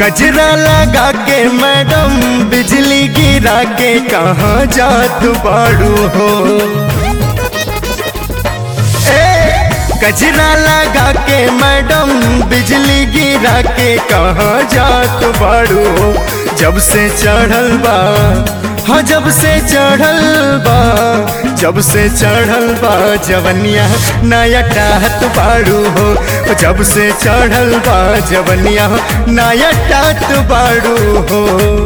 गजरा लगा के मैडम बिजली गिरा के कहाँ जात बाड़ू हो ए गजरा लगा के मैडम बिजली गिरा के कहाँ जात बाड़ू हो जब से चढ़ल बा हाँ जब से चढ़ल बा जब से चढ़ल बा जवनिया नया टाहत बाड़ू हो जब से चढ़ल बा जवनिया नया टात बाड़ू हो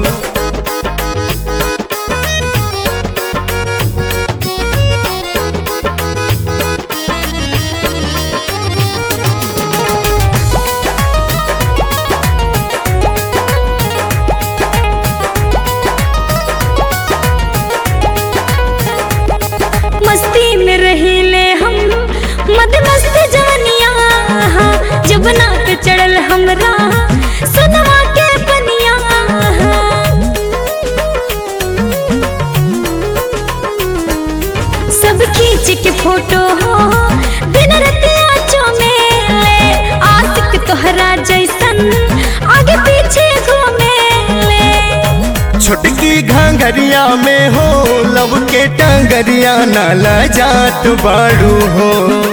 मस्ती में रहीले हम मद मस्त जानिया जब नाक चढ़ल हमरा सुनवा के पनिया सब खींच के फोटो हो दिन रतिया चमेले आशिक तोहरा जैसन आगे पीछे घूमेले छोटकी घाघरिया में हो लब के टंगरिया नाला जात बाड़ू हो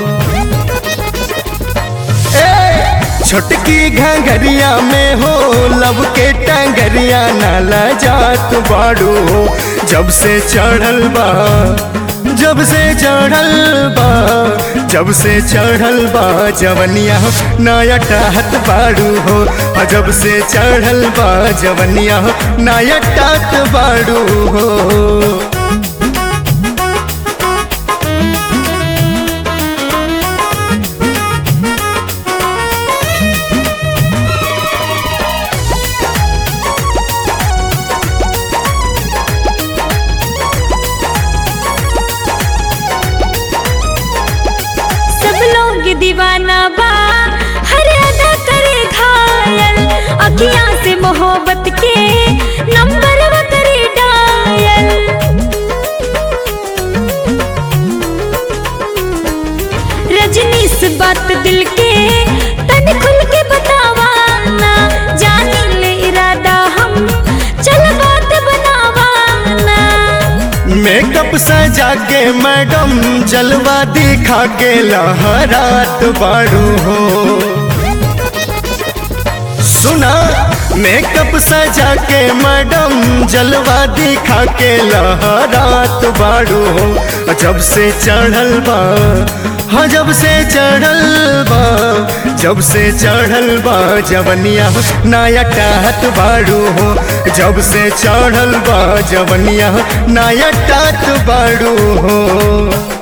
ए, छोटकी घाघरिया में हो लब के टंगरिया नाला जात बाड़ू हो जब से चढ़ल बा जब से चढ़ल बा जब से चढ़ल बा जवनिया नया टाहत बाड़ू हो और जब से चढ़ल बा जवनिया नया टात बाड़ू हो सब लोग दीवाना बा हर अदा करे घायल अखियां से मोहब्बत के नंबर वो करे डायल रजनी से बात दिल के तन खुल के बतावा ना जानी ले इरादा हम चल बात बनावा ना मेकअप सजा के मैडम जलवा दिखा के लहरात बाड़ू हो सुना मेकअप सजा के मैडम जलवा दिखा के लहरात बाड़ू हो जब से चढ़ल बा हाँ जब से चढ़ल बा जब से चढ़ल बा जवनिया नया टाहत बाड़ू हो जब से चढ़ल बा जवनिया नया टात बाड़ू हो